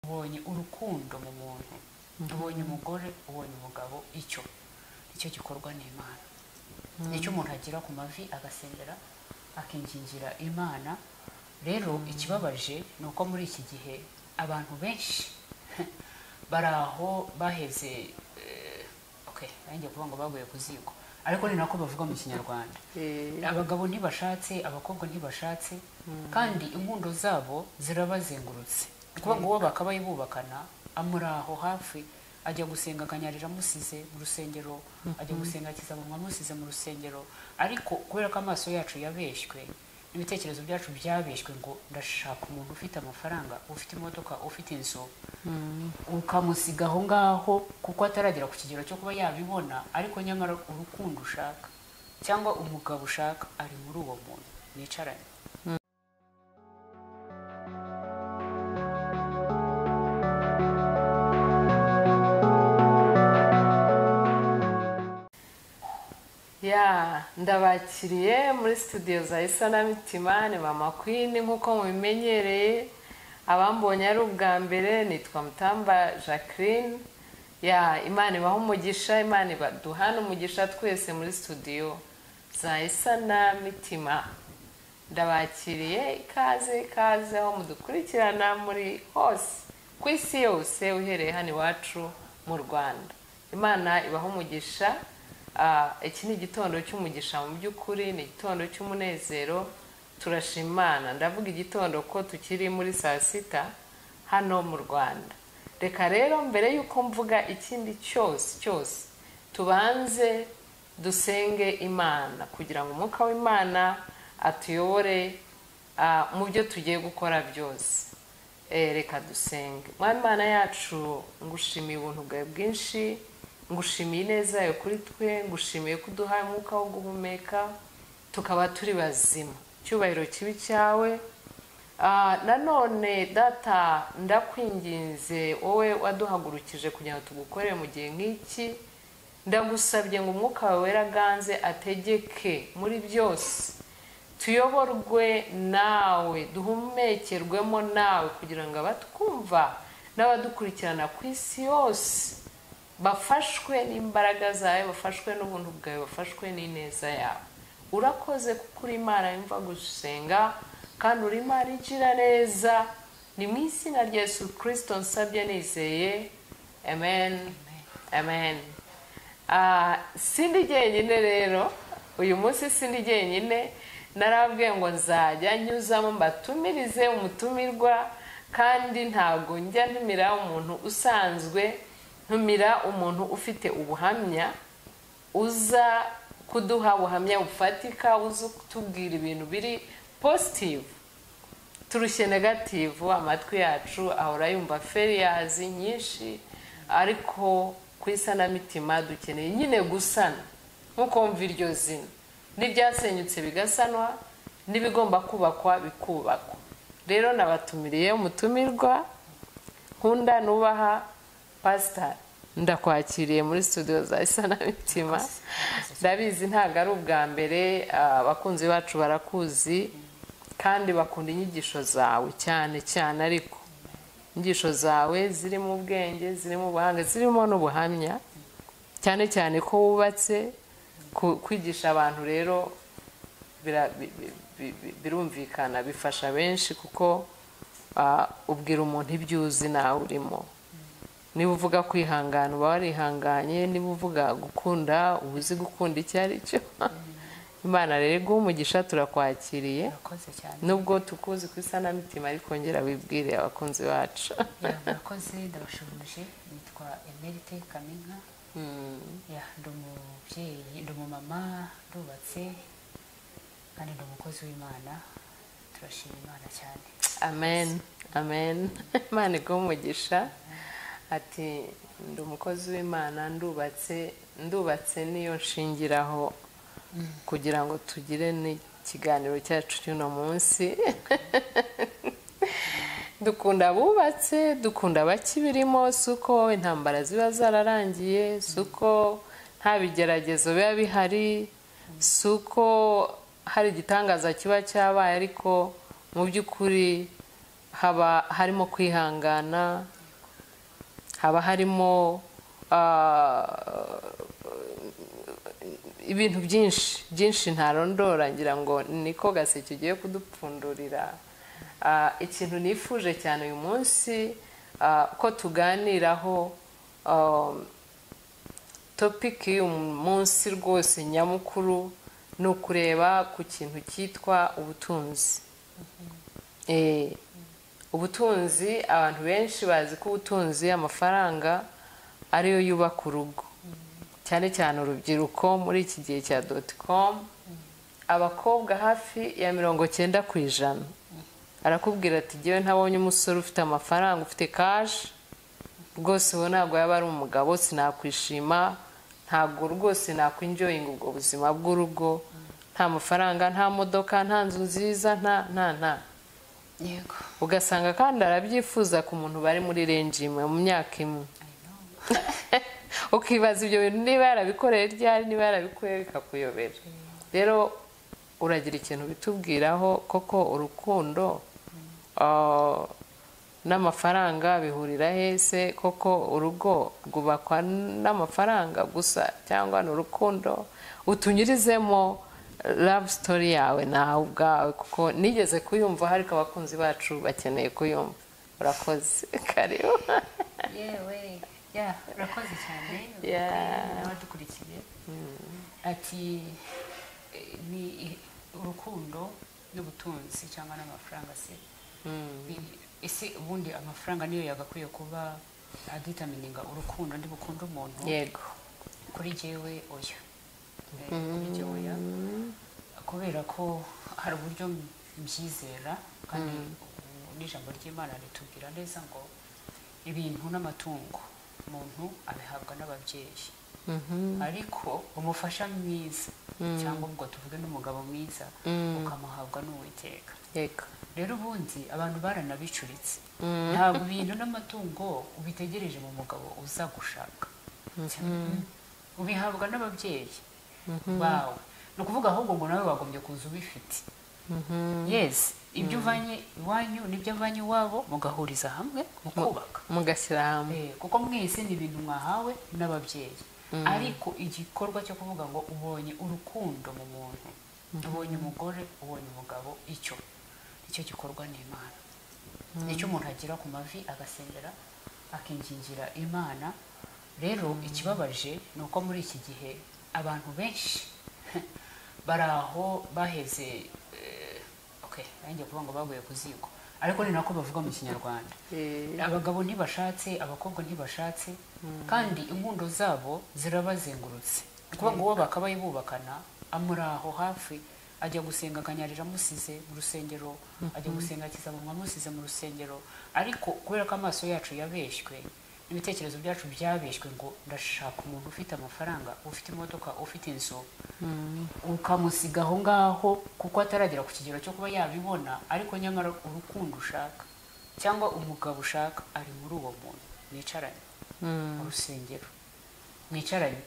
ubonye urukundo mu muntu ubonye umugore ubonye umugabo icyo icyo gikorwa ni imana nicyo umuntu agira ku mavi agasengera akingingira imana rero ikibabaje ni uko muri iki gihe abantu benshi bari aho baheze nanjye kuvuga ngo baguye ku ziko ariko ni nako bavuga mu kinyarwanda abagabo ntibashatse abakobwa ntibashatse kandi inkundo zabo zirabazengurutse ni ukuvuga ngo uwo bakabaye bubakana amuri aho hafi ajya gusenga akanyarira amusize mu rusengero ajya gusenga akizamunwa amusize mu rusengero ariko kubera ko amaso yacu yabeshywe ibitekerezo byacu byabeshywe ngo ndashaka umuntu ufite amafaranga ufite imodoka ufite inzu ukamusiga aho ngaho kuko ataragera ku kigero cyo kuba yabibona ariko nyamara urukundo ushaka cyangwa umugabo ushaka ari muri uwo muntu mwicaranye ya ndabakiriye muri studio za isanamitima ni mama kwini nk'uko mubimenyereye abambonye ari ubwa mbere nitwa mutamba jacqueline ya imana ibaha umugisha imana ibaduhana umugisha twese muri studio za isanamitima ndabakiriye ikaze ikaze aho mudukurikirana muri hose ku isi yose uhereye hano iwacu mu rwanda imana ibaha umugisha Ah, iki ni igitondo cy'umugisha mu by'ukuri ni igitondo cy'umunezero turashimana ndavuga igitondo ko tukiri muri saa sita hano mu rwanda reka rero mbere y'uko mvuga ikindi cyose cyose tubanze dusenge imana kugira ngo umwuka w'imana atuyobore ah, mu byo tugiye gukora byose Eh, reka dusenge mwana imana yacu ngushimiye ubuntu bwawe bwinshi ngushimiye ineza yawe kuri twe ngushimiye ko uduhaye umwuka wo guhumeka tukaba turi bazima icyubahiro kibi cyawe Ah, nanone data ndakwinginze wowe waduhagurukije kugira ngo tugukorere mu gihe nk'iki ndagusabye ngo umwuka wawe wera aganze ategeke muri byose tuyoborwe nawe duhumekerwemo nawe kugira ngo abatwumva n'abadukurikirana ku isi yose bafashwe n'imbaraga zawe bafashwe n'ubuntu bwawe bafashwe n'ineza yawe urakoze kuko uri imana yumva gusenga kandi uri imana igira neza ni mu izina rya yesu kirisito nsabye nizeye amen amen Ah, sindi jyenyine rero uyu munsi sindi jyenyine narabwiye ngo nzajya nyuzamo mbatumirize umutumirwa kandi ntabwo njya ntumira umuntu usanzwe ntumira umuntu ufite ubuhamya uza kuduha ubuhamya bufatika uza kutubwira ibintu biri positivu turushye negativu amatwi yacu ahora yumva feriyazi nyinshi ariko ku isanamitima dukeneye nyine gusana nk'uko wumva iryo zina n'ibyasenyutse bigasanwa n'ibigomba kubakwa bikubakwa rero nabatumiriye umutumirwa nkunda nubaha pasita ndakwakiriye muri studio za isanamitima ndabizi ntabwo ari ubwa mbere ah, abakunzi bacu barakuzi kandi bakunda inyigisho zawe cyane cyane ariko inyigisho zawe zirimo ubwenge zirimo ubuhanga zirimo n'ubuhamya cyane cyane ko wubatse ku- kwigisha abantu rero bira- bi- bi- bi- bi- birumvikana bifasha benshi kuko ah, ubwira umuntu ibyo uzi nawe urimo niba uvuga kwihangana uba warihanganye niba uvuga gukunda uba uzi gukunda icyo ari cyo imana rero iguha umugisha turakwakiriye murakoze cyane nubwo tukuzi ku isanamitima ariko ngera wibwire abakunzi bacu Ya, murakoze ndabashubije nitwa emerite kaminka ya ndi umubyeyi ndi umumama ndubatse kandi ndi umukozi w'imana turashima imana cyane amen amen imana iguha umugisha ati ndi umukozi w'imana ndubatse ndubatse niyo nshingiraho kugira ngo tugire n'ikiganiro cyacu cy'uno munsi dukunda abubatse dukunda abakibirimo si uko intambara ziba zararangiye si uko nta bigeragezo biba bihari si uko hari igitangaza kiba cyabaye ariko mu by'ukuri haba harimo kwihangana haba harimo ah, ibintu byinshi byinshi ntarondora ngira ngo niko gaseke ugiye kudupfundurira Ah, ikintu nifuje cyane uyu munsi ah, ko tuganiraho um, topiki y'uyu munsi rwose nyamukuru ni ukureba ku kintu cyitwa ubutunzi Eh, ubutunzi abantu benshi bazi ko ubutunzi amafaranga ariyo yubaka urugo cyane cyane urubyiruko muri iki gihe cya doti komu abakobwa hafi ya mirongo cyenda ku ijana arakubwira ati ngewe ntabonye umusore ufite amafaranga ufite kashi rwose ubu ntabwo yaba ari umugabo sinakwishima ntabwo rwose nakwinjoyinga ubwo buzima bw'urugo nta mafaranga nta modoka nta nzu nziza nta nta nta yego ugasanga kandi arabyifuza ku muntu bari muri renji imwe mu myaka imwe ukibaza ibyo bintu niba yarabikoreye ryari niba yarabikuye bikakuyobera rero uragira ikintu bitubwiraho koko urukundo ah, n'amafaranga bihurira hese koko urugo rwubakwa n'amafaranga gusa cyangwa ni urukundo utunyurizemo love story yawe nawe ubwawe kuko nigeze kuyumva ariko abakunzi bacu bakeneye kuyumva urakoze karibu yewe ya urakoze cyane Yeah. n'abadukurikiye ati eh, ni urukundo n'ubutunzi cyangwa n'amafaranga se Ni- ese ubundi amafaranga niyo yagakwiye kuba aditamininga urukundo ndi bukunde umuntu yego kuri jyewe oya Eh, kuri jyewe oya kubera ko hari uburyo mbyizera kandi ubu n'ijambo ry'imana ritubwira neza ngo ibintu n'amatungo umuntu abihabwa n'ababyeyi ariko umufasha mwiza cyangwa ubwo tuvuge n'umugabo mwiza ukamuhabwa n'uwiteka yego rero ubundi abantu baranabicuritse ntabwo ibintu n'amatungo ubitegereje mu mugabo uza gushaka ubihabwa n'ababyeyi bawe ni ukuvuga ahubwo ngo nawe wagombye kuza ubifite yesi ibyo uvanye iwanyu n'ibyo avanye iwabo mugahuriza hamwe mukubaka mugashyira hamwe Eh, kuko mwese ni ibintu mwahawe n'ababyeyi ariko igikorwa cyo kuvuga ngo ubonye urukundo mu muntu ubonye umugore ubonye umugabo icyo nicyo gikorwa n'imana nicyo umuntu agira ku mavi agasengera akingingira imana rero ikibabaje ni uko muri iki gihe abantu benshi bari aho baheze eh, okay nanjye kuvuga ngo baguye ku ziko ariko ni nako bavuga mu kinyarwanda Eh, abagabo ntibashatse abakobwa ntibashatse kandi inkundo zabo zirabazengurutse ni ukuvuga ngo uwo bakabaye bubakana amuri aho hafi ajya gusenga akanyarira amusize mu rusengero ajya gusenga akizamunwa amusize mu rusengero ariko kubera ko amaso yacu yabeshywe n'ibitekerezo byacu byabeshywe ngo ndashaka umuntu ufite amafaranga ufite imodoka ufite inzu ukamusiga aho ngaho kuko ataragera ku kigero cyo kuba yabibona ariko nyamara urukundo ushaka cyangwa umugabo ushaka ari muri uwo muntu mwicaranye mu rusengero mwicaranye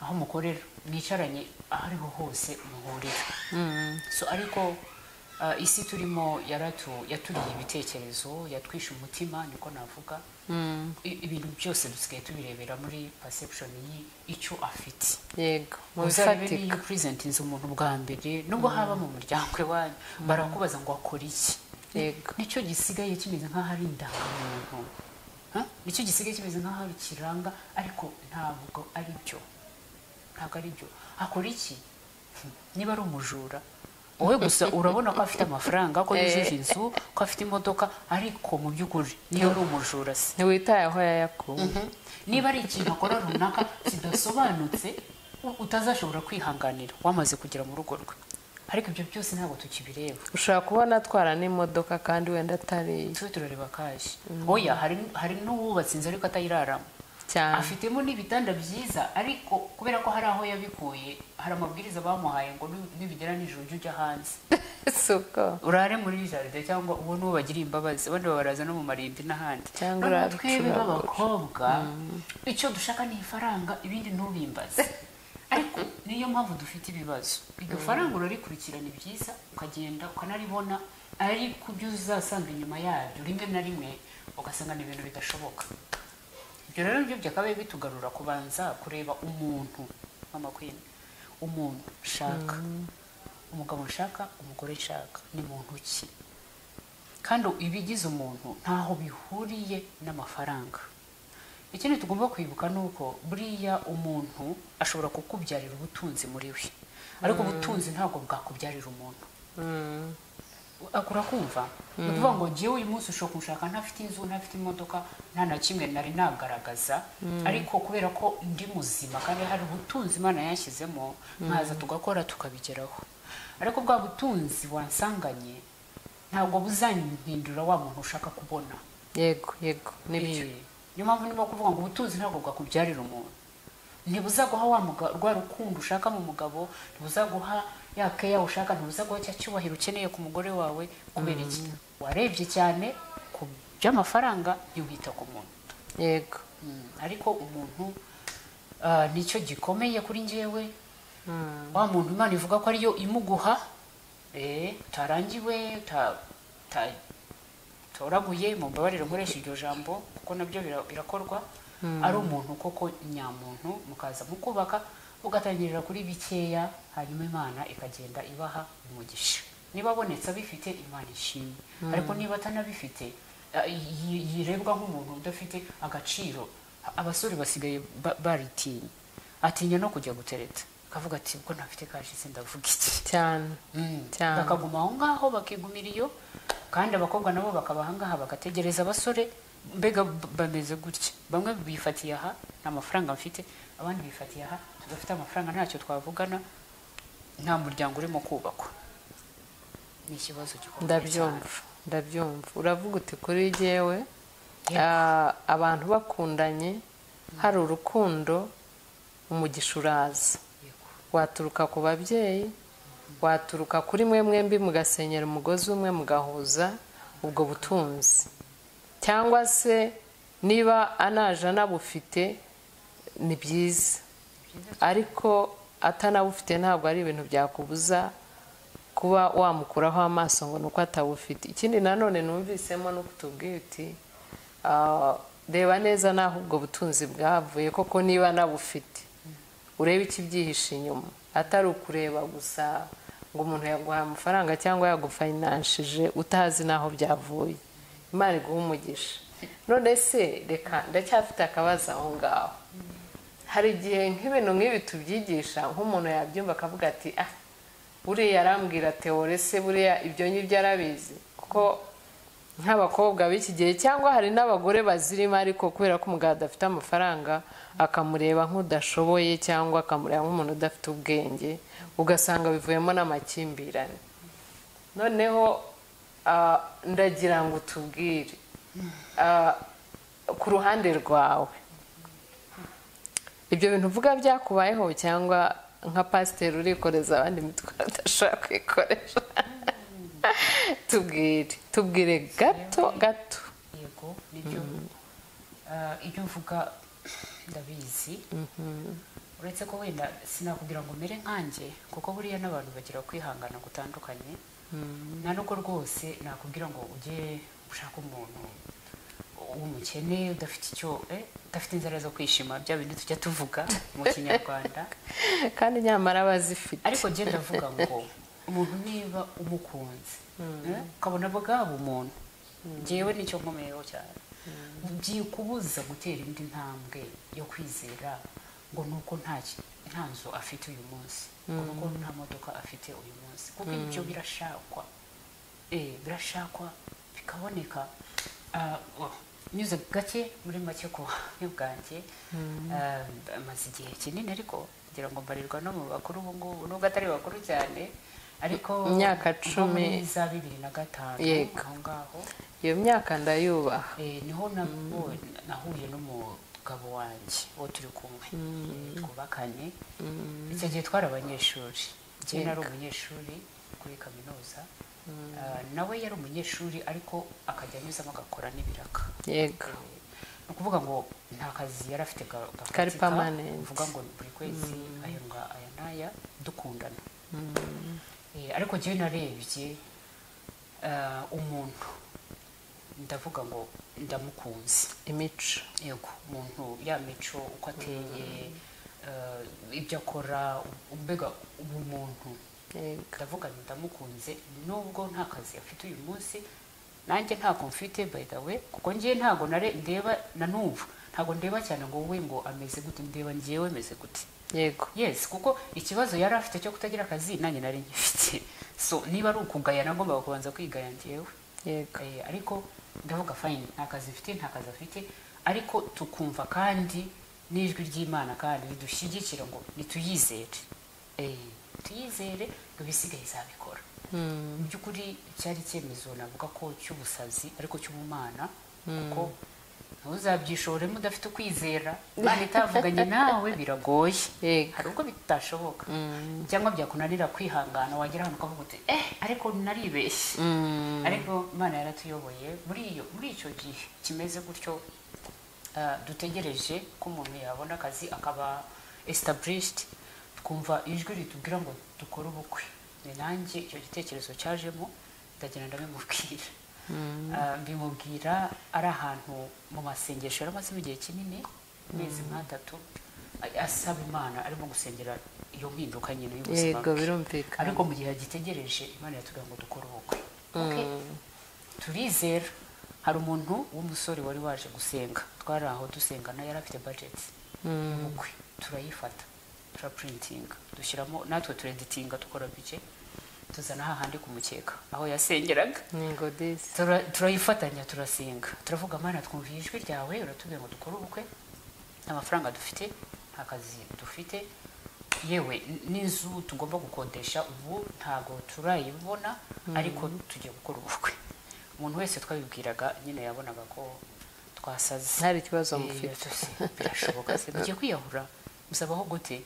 aho mukorera mwicaranye aho ariho hose muhurira so ariko ah, isi turimo yaratu- yaturiye ibitekerezo yatwishe umutima niko navuga I- ibintu byose dusigaye tubirebera muri perception y'icyo afite yego mu uzarebe bifatika niyo purizentinze umuntu bwa mbere nubwo haba mu muryango iwanyu barakubaza ngo wakora iki yego nicyo gisigaye kimeze nk'aho ari indangamuntu Ha? nicyo gisigaye kimeze nk'aho ari kiranga ariko ntabwo ari byo ntabwo ari byo akora iki Hmm, niba ari umujura wowe gusa urabona ko afite amafaranga ko yujuje inzu ko afite imodoka ariko mu by'ukuri niyo ari umujura se ntiwitaye aho yayakuye niba ari ikintu akora runaka kidasobanutse u- utazashobora kwihanganira wamaze kugera mu rugo rwe ariko ibyo byose ntabwo tukibireba ushobora kubona atwara n'imodoka kandi wenda atari iye tube turareba kashi oya hari hari n'uwubatse inzu ariko atayiraramo cyane afitemo n'ibitanda byiza ariko kubera ko hari aho yabikuye hari amabwiriza bamuhaye ngo nu- nibigera nijoro ujye ujya hanze suko urare muri jaride cyangwa uwo n'uwo bagiriye imbabazi abandi babaraza no mu marindi n'ahandi Cyangwa Noneho urare twebwe ucuragura. b'abakobwa icyo dushaka ni ifaranga ibindi ntubimbaze ariko niyo mpamvu dufite ibibazo iryo faranga urarikurikirana ibyiza ukagenda ukanaribona ariko ibyo uzasanga inyuma yabyo rimwe na rimwe ugasanga ni ibintu bidashoboka ibyo rero nibyo byakabaye bitugarura kubanza kureba umuntu mama kwini umuntu nshaka umugabo nshaka umugore nshaka ni muntu ki kandi ibigize umuntu ntaho bihuriye n'amafaranga ikindi tugomba kwibuka ni uko buriya umuntu ashobora kukubyarira ubutunzi muri we ariko ubutunzi ntabwo bwakubyarira umuntu kurakumva ni ukuvuga ngo ngewe uyu munsi ushobora kunshaka ntafite inzu ntafite imodoka nta na kimwe nari nagaragaza ariko kubera ko ndi muzima kandi hari ubutunzi imana yashyizemo nkaza tugakora tukabigeraho ariko bwa butunzi wansanganye ntabwo buzanihindura wa muntu ushaka kubona yego yego nibyo Eh, niyo mpamvu ndimo kuvuga ngo ubutunzi ntabwo bwakubyarira umuntu ntibuzaguha wa muga- rwa rukundo ushaka mu mugabo ntibuzaguha ya keya ushaka ntibuzaguha cya cyubahiro ukeneye ku mugore wawe kubera iki warebye cyane ku by'amafaranga yuhita ku muntu yego Mm, ariko umuntu ah, nicyo gikomeye kuri njyewe wa muntu imana ivuga ko ariyo imuguha eh, utarangiwe uta- uta- utoraguye mumbabarire nkoresha iryo jambo kuko nabyo bira- birakorwa ari umuntu koko nyamuntu mukaza mukubaka mugatangirira kuri bikeya hanyuma imana ikagenda ibaha umugisha niba abonetse abifite imana ishimwe ariko niba atanabifite eh, yi- yirebwa nk'umuntu udafite agaciro abasore basigaye ba- baritinya atinya no kujya gutereta akavuga ati ubwo ntafite kashi sindavuga iki cyane Cyane. bakaguma aho ngaho bakigumira iyo kandi abakobwa nabo bakaba aha ngaha bagategereza abasore mbega b- bameze gutya bamwe bifatiye aha nta mafaranga mfite abandi bifatiye aha tudafite amafaranga ntacyo twavugana nta muryango urimo kubakwa ni ikibazo gikomeye ndabyumva ndabyumva uravuga uti kuri jyewe Yego. ah, abantu bakundanye hari urukundo umugisha uraza Yego. waturuka ku babyeyi waturuka kuri mwe mwembi mugasenyera umugozi umwe mugahuza ubwo butunzi cyangwa se niba anaje anabufite ni byiza ariko atanabufite ntabwo ari ibintu byakubuza kuba wamukuraho amaso ngo ni uko atabufite ikindi nanone numvisemo ni uko utubwiye uti "Ah, reba neza n'aho ubwo butunzi bwavuye koko niba anabufite urebe ikibyihishe inyuma atari ukureba gusa ngo umuntu yaguhaye amafaranga cyangwa yagufayinanshije utazi n'aho byavuye imana iguha umugisha none se reka ndacyafite akabazo aho ngaho hari igihe nk'ibintu nk'ibi tubyigisha nk'umuntu yabyumva akavuga ati ah buriya arambwira teore se buriya ibyo ngibyo arabizi kuko nk'abakobwa b'iki gihe cyangwa hari n'abagore bazirimo ariko kubera ko umugabo adafite amafaranga akamureba nk'udashoboye cyangwa akamureba nk'umuntu udafite ubwenge ugasanga bivuyemo n'amakimbirane noneho ah, ndagira ngo utubwire ah, ku ruhande rwawe ibyo bintu uvuga byakubayeho cyangwa nka pasiteri urikoreza abandi imitwaro udashobora kwikoresha tubwire tubwire gato gato yego nibyo Ah, ibyo mvuga ndabizi uretse ko wenda sinakubwira ngo umere nkanjye kuko buriya n'abantu bagira kwihangana gutandukanye nta nubwo rwose nakubwira ngo ujye ushaka umuntu w'umukene udafite icyo eh, udafite inzara zo kwishima bya bindi tujya tuvuga mu kinyarwanda kandi nyamara abazifite ariko njye ndavuga ngo umuntu niba umukunze eh, ukabona bwaba umuntu njyewe nicyo nkomeyeho cyane byikubuza gutera indi ntambwe yo kwizera ngo nuko nta ki- nta nzu afite uyu munsi ngo nuko nta modoka afite uyu munsi kuko ibyo birashakwa eh, birashakwa bikaboneka Ah, oh, nyuze gake muri make ku buhamya bwanjye Ah, amaze igihe kinini ariko ngira ngo mbarirwa no mu bakuru ubu ngubu nubwo atari bakuru cyane ariko Imyaka nko muri cumi. za bibiri na gatanu Yego. aho ngaho iyo myaka ndayubaha Eh, niho nabonye- nahuye n'umugabo wanjye uwo turi kumwe Eh, twubakanye icyo gihe twari abanyeshuri njyewe nari umunyeshuri kuri kaminuza Ah, nawe yari umunyeshuri ariko akajya anyuzamo agakora n'ibiraka yego ni ukuvuga ngo nta kazi yari afite ga- gafatika, Kari permanent. uvuga ngo ni buri kwezi aya nga aya n'aya dukundana Eh, ariko njyewe narebye ah, umuntu ndavuga ngo ndamukunze imico yego umuntu ya mico uko ateye eh, ibyo akora mbega ubumuntu yego ndavuga nti ndamukunze nubwo nta kazi afite uyu munsi nanjye ntabwo mfite by the way kuko ngiye ntabwo nare ndeba na n'ubu ntabwo ndeba cyane ngo wowe ngo ameze gute ndeba ngewe meze gute yego yes kuko ikibazo yari afite cyo kutagira akazi nanjye nari ngifite so niba ari ukugayana ngomba kubanza kwigaya ngewe yego Eh, ariko ndavuga fayini nta kazi mfite nta kazi afite ariko tukumva kandi n'ijwi ry'imana kandi ridushyigikira ngo nituyizere Eh, tuyizere ibisigaye izabikora Mm, mu by'ukuri cyari icyemezo navuga ko cy'ubusazi ariko cy'ubumana kuko ntuzabyishoremo udafite ukwizera imana itavuganye nawe biragoye yego hari ubwo bitashoboka cyangwa byakunanira kwihangana wagera ahantu ukavuga uti eh ariko naribeshye Mm, ariko imana yaratuyoboye muri iyo muri icyo gihe kimeze gutyo ah, dutegereje ko umuntu yabona akazi akaba esitaburishiti twumva ijwi ritubwira ngo dukore ubukwe ni nanjye icyo gitekerezo cyajemo ndagenda ndabimubwira Ah, mbimubwira ari ahantu mu masengesho yari amazemo igihe kinini amezi nk'atatu a- asaba imana arimo gusengera iyo mpinduka nyine y'ubuzima yego bwe. birumvikana ariko mu gihe agitegereje imana yatubwira ngo dukore ubukwe Okay? turizera hari umuntu w'umusore wari waje gusenga twari aho dusenga nawe yari afite budget y'ubukwe turayifata turaprintinga dushyiramo natwe tureditinga dukora bike tuzana hahandi ku mukeka aho yasengeraga yego disi Tura- turayifatanya turasenga turavuga mana twumviye ijwi ryawe uratubwira ngo dukore ubukwe nta mafaranga dufite nta kazi dufite yewe n- n'inzu tugomba gukodesha ubu ntabwo turayibona ariko tugiye gukora ubukwe umuntu wese twabibwiraga nyine yabonaga ko twasaze ntari ikibazo Eh, mufite tuzi, birashoboka se mugiye kwiyahura musabaho gute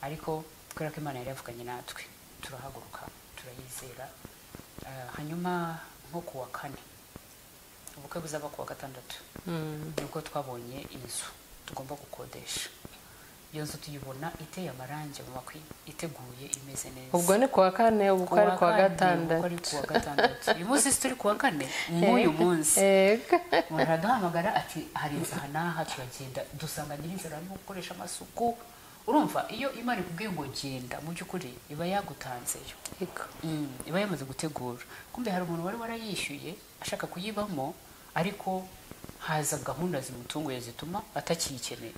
ariko kubera ko imana yari yavuganye natwe turahaguruka turayizera Ah, hanyuma nko ku wa kane ubukwe buzaba ku wa gatandatu Mm, nibwo twabonye inzu tugomba gukodesha iyo nzu tuyibona iteye amarangi mu makwi iteguye imeze neza ubwo ni kuwa kane ubukwe ari kuwa gatandatu ari kuwa gatandatu uyu munsi si turi kuwa kane nk'uyu munsi yego umuntu araduhamagara ati hari inzu aha n'aha turagenda dusanga nyir'inzira arimo gukoresha amasuku urumva iyo imana ikubwiye ngo genda mu by'ukuri iba yagutanzeyo yego Mm, iba yamaze gutegura kumbe hari umuntu wari warayishyuye ashaka kuyibamo ariko haza gahunda zimutunguye zituma atakiyikeneye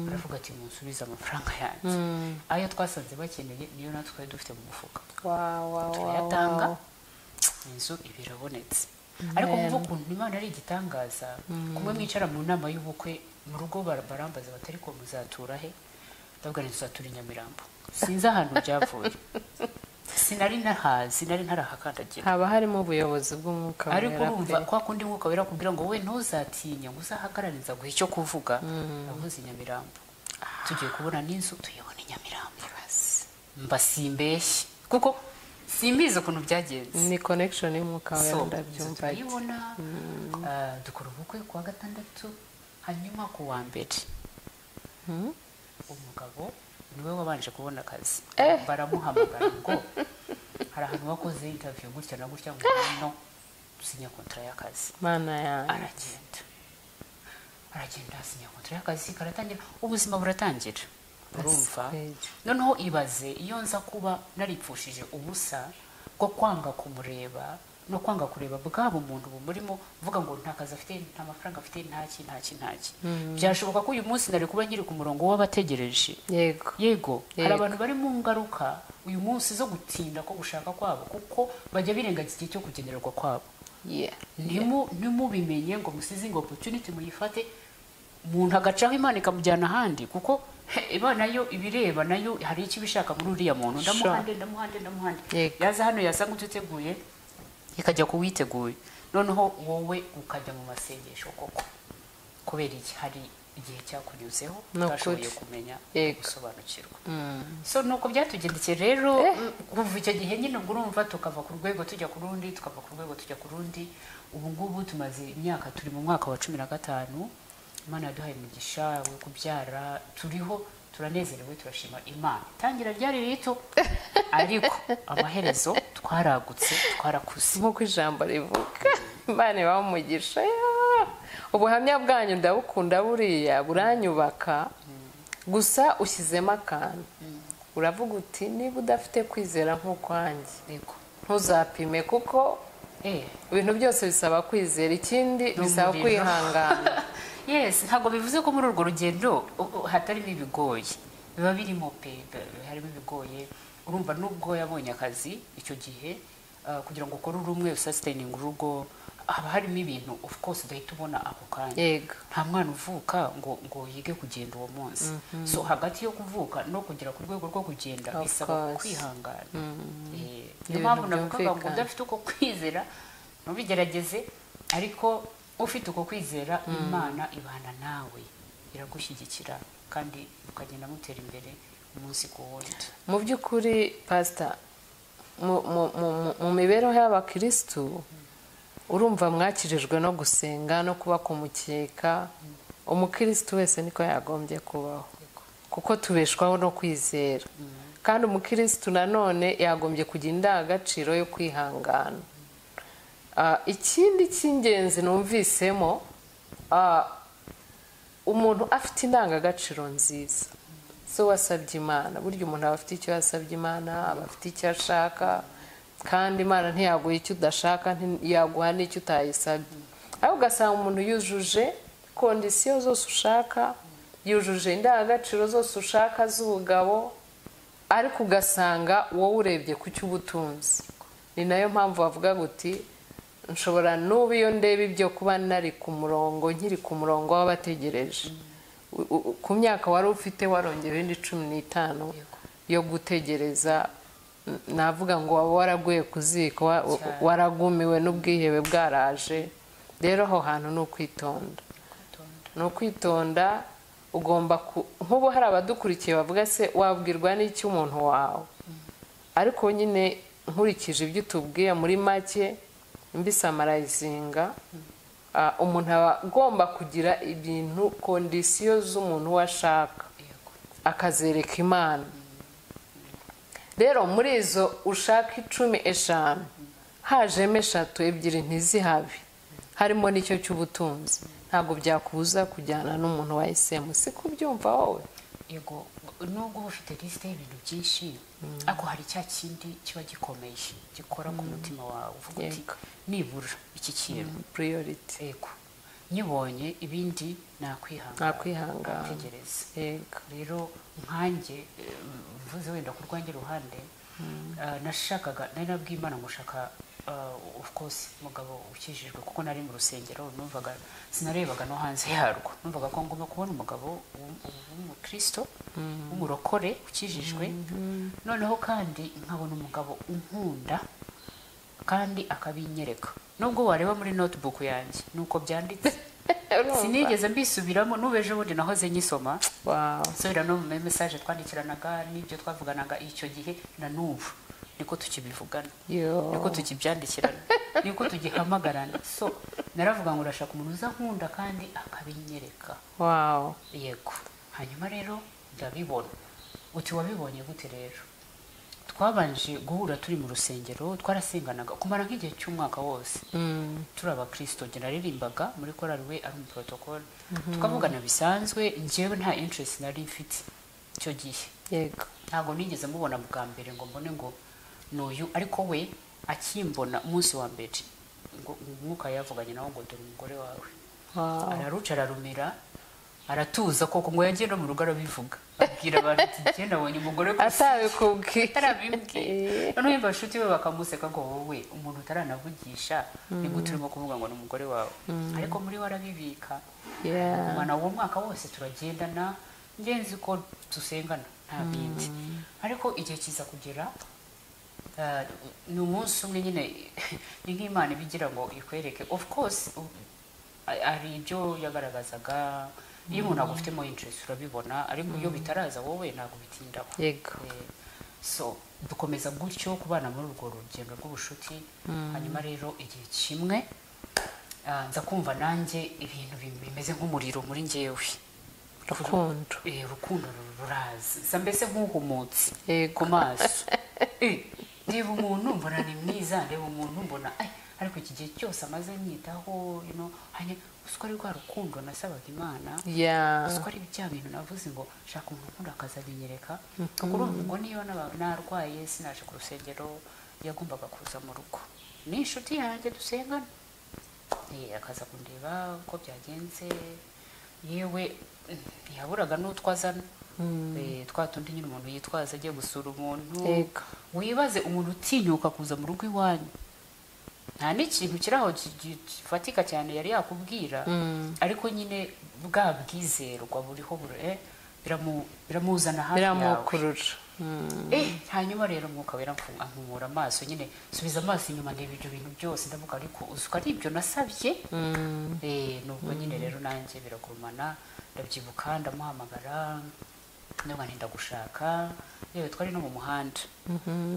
aravuga ati munsubize amafaranga yanjye ayo twasanze bakeneye niyo natwe twari dufite mu mufuka Wow, wow, wow, turayatanga wow. inzu iba irabonetse ariko muva ukuntu imana ari igitangaza kumwe mwicara mu nama y'ubukwe mu rugo bar- barambaza batari ko muzatura he ndavuga ngo tuzatura i nyamirambo sinzi ahantu byavuye sinari nahazi nari narahakandagira haba harimo ubuyobozi bw'umwuka ariko wera urumva pe. kwa kundi mwuka wera kubwira ngo we ntuzatinye ngo uzahagarariza guha icyo kuvuga amuzi i nyamirambo tugiye kubona n'inzu tuyibona i nyamirambo mba simbeshye kuko simbizi ukuntu byagenze ni connection y'umwuka wera So, ndabyumva turayibona ah, dukora ubukwe kuwa gatandatu hanyuma ku wa mbere umugabo niwe wabanje kubona akazi baramuhamagara ngo hari ahantu wakoze interview gutya na gutya ngo no dusinya kontara y'akazi mana yanjye aragenda aragenda asinya kontara y'akazi karatangira ubuzima buratangira urumva Asigaye. noneho ibaze iyo nza kuba naripfushije ubusa bwo kwanga kumureba no kwanga kureba bwaba umuntu bumurimo uvuga ngo nta kazi afite nta mafaranga afite ntaki ntaki ntaki byashoboka ko uyu munsi nari kuba nkiri ku murongo w'abategereje yego yego hari Yego. abantu bari mu ngaruka uyu munsi zo gutinda ko gushaka kwabo kuko bajya birengagiza igihe cyo kugenerwa kwabo Yeah. Ntimu- ntimubimenye ngo musize ngo opportunity muyifate umuntu agacaho imana ikamujyana ahandi kuko he, imana yo ibireba nayo hari icyo ibishaka muri uriya muntu ndamuhande ndamuhande ndamuhande Yego. yaza hano yasanga utiteguye ikajya ku witeguye noneho wowe ukajya mu masengesho koko kubera iki hari igihe cyakunyuzeho Ni ukuri. utashoboye kumenya Yego. gusobanukirwa Mm. so nuko byatugendekeye rero kuva icyo gihe nyine ubwo urumva tukava ku rwego tujya ku rundi tukava ku rwego tujya ku rundi ubu ngubu tumaze imyaka turi mu mwaka wa cumi na gatanu imana yaduhaye imigisha wo kubyara turiho turanezerewe turashima imana itangira ryari rito ariko amaherezo twaragutse twarakuze nk'uko ijambo rivuga imana ibaha umugisha yaa! ubuhamya bwanyu ndabukunda buriya buranyubaka gusa ushyizemo akantu uravuga uti niba udafite kwizera nk'ukwanjye yego ntuzapime kuko eh ibintu byose bisaba kwizera ikindi bisaba N'umuriro. kwihangana yes ntabwo bivuze ko muri urwo rugendo u- u- hatarimo ibigoye biba birimo pe b- harimo ibigoye urumva nubwo yabonye akazi icyo gihe ah, kugira ngo ukore uri umwe usasiteyininga urugo haba harimo ibintu of course udahita ubona ako kanya yego nta mwana uvuka ngo ngo yige kugenda uwo munsi so hagati yo kuvuka no kugera ku rwego rwo kugenda Of bisaba course. kwihangana Eh, niyo Ibintu mpamvu navugaga ngo byumvikana. udafite uko kwizera ntubigerageze ariko ufite uko kwizera imana ibana nawe iragushyigikira kandi mukagenda mutera imbere umunsi ku wundi mu by'ukuri pasita mu- mu- mu- mu mibereho y'abakirisitu urumva mwakirijwe no gusenga no kuba ku mukeka umukirisitu wese niko yagombye kubaho kuko tubeshwaho no kwizera kandi umukirisitu nanone yagombye kugira indangagaciro yo kwihangana Ah, ikindi cy'ingenzi numvisemo ah, umuntu afite indangagaciro nziza so wasabye imana burya umuntu aba afite icyo yasabye imana aba afite icyo ashaka kandi imana ntiyaguha icyo udashaka ntiyaguha n'icyo utayisabye ariko ugasanga umuntu yujuje kondisiyo zose ushaka yujuje indangagaciro zose ushaka z'ubugabo ariko ugasanga wowe urebye ku cyo ubutunzi ni nayo mpamvu bavuga uti nshobora n'ubu iyo ndeba ibyo kuba nari ku murongo nkiri ku murongo w'abategereje U- u- ku myaka wari ufite warongera indi cumi n'itanu yo gutegereza n- navuga ngo waba waraguye ku ziko wa- wa- Cyane. waragumiwe n'ubwihebe bwaraje rero aho hantu ni ukwitonda ni ukwitonda ugomba ku nk'ubu hari abadukurikiye bavuga se wabwirwa n'iki umuntu wawe ariko nyine nkurikije ibyo utubwiye muri make mbisamarayizinga ah, umuntu aba agomba kugira ibintu kondisiyo z'umuntu we ashaka yego akazereka imana rero muri izo ushaka icumi eshanu hajemo eshatu ebyiri ntizihabe harimo n'icyo cy'ubutunzi ntabwo byakubuza kujyana n'umuntu wahisemo si kubyumva wowe yego nubwo uba ufite lisite y'ibintu byinshi ariko hari cya kindi kiba gikomeye gikora ku mutima wawe uvuga uti Yego. nibura iki kintu puriyoriti yego nyibonye ibindi nakwihangana Nakwihangana. nakwitegereza yego rero nkanjye eh, mvuze wenda ku rwanjye ruhande eh, nashakaga nari nabwiye imana ngushaka eh, of course umugabo ukijijwe kuko nari mu rusengero numvaga sinarebaga no hanze yarwo numvaga ko ngomba kubona umugabo w'um- w'umukristo w'umurokore ukijijwe noneho kandi nkabona umugabo unkunda kandi akabinyereka nubwo wareba muri notebook yanjye nuko byanditse sinigeze mbisubiramo n'ubeje bundi nahoze nyisoma Wow. nsubira no mu mesaje twandikiranaga n'ibyo twavuganaga icyo gihe na n'ubu niko tukibivugana Yo. niko tukibyandikirana niko tugihamagarana so naravuga ngo urashaka umuntu uzankunda kandi akabinyereka Wow. yego hanyuma rero ndabibona uti wabibonye gute rero twabanje guhura turi mu rusengero twarasenganaga kumara nk'igihe cy'umwaka wose Mm. turi abakristo njye naririmbaga muri korali we ari mu protocol tukavugana bisanzwe njyewe nta interest nari mfite icyo gihe Yego. ntabwo nigeze mubona bwa mbere ngo mbone ngo ni uyu ariko we akimbona umunsi wa mbere ngo umwuka yavuganye nawe ngo dore umugore wawe Wow. araruca ararumira aratuza koko ngo yagiye no mu rugo arabivuga abwira abantu ati njye nabonye umugore ku isi." atabikubwiye atarabibwiye noneho yumva abashuti be bakamuseka ngo wowe umuntu utaranavugisha ni gute urimo kuvuga ngo ni umugore wawe ariko muri we arabibika Yeah. umwana uwo mwaka wose turagendana ngenzi ko dusengana nta bindi ariko igihe kiza kugera eh, ni umunsi umwe nyine ni nk'imana ibigira ngo ikwereke of course u- a- hari ibyo yagaragazaga iyo umuntu agufitemo interest urabibona ariko iyo bitaraza wowe ntabwo bitindaho Yego. Eh, so dukomeza gutyo kubana muri urwo rugendo rw'ubushuti hanyuma rero igihe kimwe ah, nza kumva nanjye ibintu bim- bimeze nk'umuriro muri njyewe Rukundo. Eh, urukundo ru- ruraza nsa mbese nk'uhumutse Yego. ku maso Eh, reba umuntu mbona ni mwiza reba umuntu mbona ay, ariko iki gihe cyose amaze anyitaho you know, hanyuma uziko ari rwa rukundo nasabaga imana ya uziko ari bya bintu navuze ngo shaka umuntu ukunda akazabinyereka kuko urumva ngo niyo naba- narwaye sinaje ku rusengero yagombaga kuza mu rugo ni inshuti yanjye dusengana Eh, akaza kundeba uko byagenze yewe eh, ntiyaburaga n'utwo azana Eh, twa tundi nyine umuntu yitwaza agiye gusura umuntu Yego. wibaze umuntu utinyuka kuza mu rugo iwanyu nta n'ikintu kiri aho gi- gi- gifatika cyane yari yakubwira ariko nyine bwa bwizerwa buriho buri- eh, biramu- biramuzana hafi yawe biramukurura Mm. Eh, hanyuma rero umwuka wera amfu- ampumura amaso nyine subiza amaso inyuma ndeba ibyo bintu byose ndavuga ariko uzuka ari ibyo nasabye Eh, nubwo nyine rero nanjye biragurumana ndabyibuka ndamuhamagara ndavuga nti ndagushaka yewe twari no mu muhanda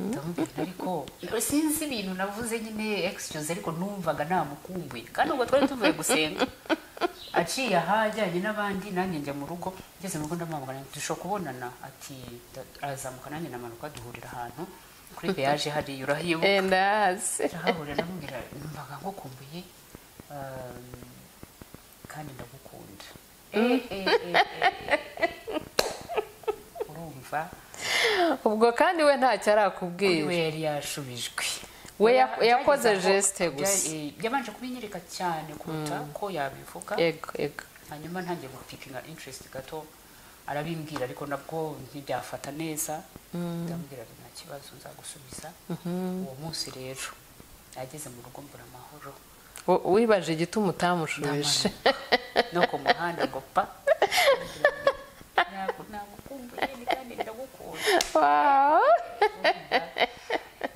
ndamubwira nti ariko sinzi ibintu navuze nyine excuse ariko numvaga namukumbuye kandi ubwo twari tuvuye gusenga aciye aha ajyanye n'abandi nanjye njya mu rugo ngeze mu rugo ndamuhamagara nti dushobora kubonana ati "Nda- arazamuka nanjye namanuka duhurira ahantu kuri peyaje hariya urahibuka Eh, ndazi ndahabura ndamubwira numvaga ngukumbuye um, kandi ndagukunda Eh, eh, eh, eh. urumva ubwo kandi we ntacyo kuri we arakubwira yari yashubijwe We Oya, yak- yakoze byageza aho- geste gusa. bya- eh, yabanje kubinyereka cyane kuruta ko yabivuga yego yego hanyuma ntangiye gupipinga interest gato arabimbwira ariko nabwo ntibyafata neza ndamubwira ati nta kibazo nzagusubiza uwo munsi rero ageze mu rugo mbura amahoro W- wibaje igituma utamushubije Ndamanuka. no ku muhanda ngo pa Ntabwo- nagukumbuye ni kandi ndagukunda wow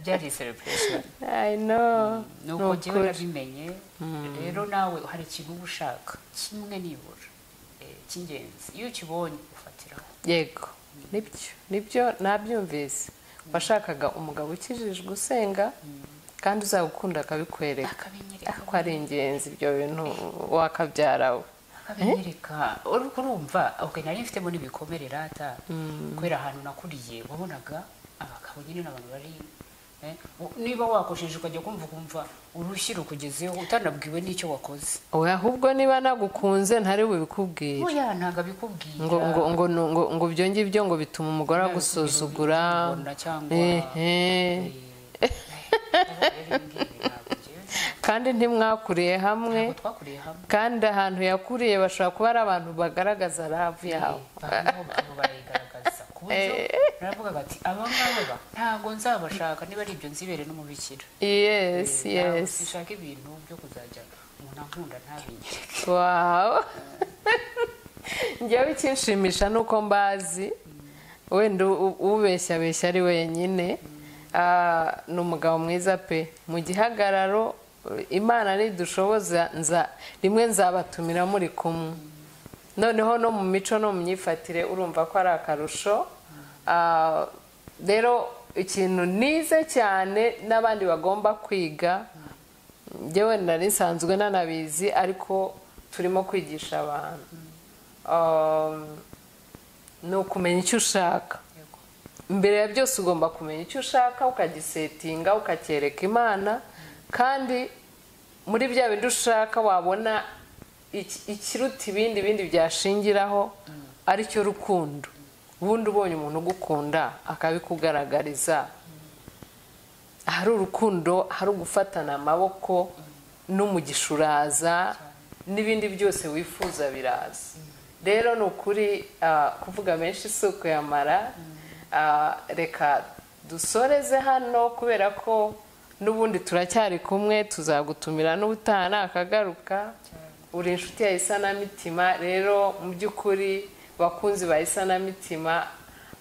byari celebration i know nuko Ni njyewe ukuri. nabimenye rero nawe hari ikintu uba ushaka kimwe nibura eh, cy'ingenzi iyo ukibonye ufatiraho yego nibyo nibyo nabyumvise washakaga umugabo ukijijwe usenga kandi uzagukunda akabikwereka akabinyereka ko ari ingenzi ibyo bintu wakabyara we akabinyereka uri kurumva okay, nari mfitemo n'ibikomere rata kubera ahantu nakuriye wabonaga abagabo nyine n'abantu bari eh, u- niba wakosheje ukajya kumva ukumva urushyi rukugezeho utanabwiwe n'icyo wakoze oya ahubwo niba nagukunze ntari bubikubwire oya ntabwo abikubwira ngo ngo ngo ngo ngo ibyo ngibyo ngo bituma umugore agusuzugura Ubona cyangwa- ehe Eh, eh, rero ibingibi ntabwo njyewe- kandi ntimwakuriye hamwe ntabwo twakuriye hamwe kandi ahantu yakuriye bashobora kuba ari abantu bagaragaza rabu yabo Bamwe mu barayigaragaza ku buryo naravugaga ati aba ngaba ntabwo nzabashaka niba ari ibyo nzibere n'umubikira yesi Ntabwo yesi Sinshaka ibintu byo kuzajya umuntu ankunda ntabinyereke. wawu njyewe ikinshimisha ni uko mbazi wenda u- ubeshya abeshya ari wenyine Ah, ni umugabo mwiza pe mu gihagararo eh, imana nidushoboza nza rimwe nzabatumira muri kumwe noneho no mu mico no mu myifatire urumva ko ari akarusho Ah, rero ikintu nize cyane n'abandi bagomba kwiga njyewe nari nsanzwe nanabizi ariko turimo kwigisha abantu Um, ni ukumenya icyo ushaka Yego. mbere ya byose ugomba kumenya icyo ushaka ukagisetinga ukacyereka imana kandi muri bya bindi ushaka wabona iki- ikiruta ibindi bindi byashingiraho aricyo rukundo ubundi ubonye umuntu ugukunda akabikugaragariza ahari urukundo hari ugufatana amaboko n'umugisha uraza n'ibindi byose wifuza biraza rero ni ukuri ah, kuvuga menshi si ukuyamara Ah, reka dusoreze hano kubera ko n'ubundi turacyari kumwe tuzagutumira n'ubutaha nakagaruka uri inshuti ya isanamitima rero mu by'ukuri bakunzi ba isanamitima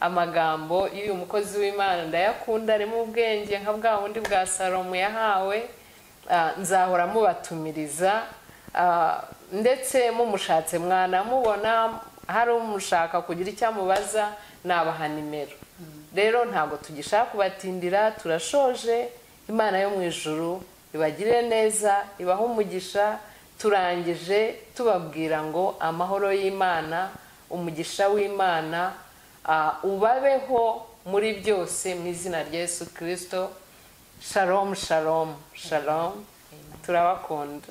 amagambo y'uyu mukozi w'imana ndayakunda arimo ubwenge nka bwa bundi bwa salomo yahawe Ah, nzahora mubatumiriza Ah, ndetse mumushatse mwanamubona hari umushaka kugira icyo amubaza nabaha nimero rero ntabwo tugishaka kubatindira turashoje imana yo mu ijuru ibagirire neza ibahe umugisha turangije tubabwira ngo amahoro y'imana umugisha w'imana Ah, ubabeho muri byose mu izina rya yesu kirisito shalomu shalomu shalomu Eh, turabakunda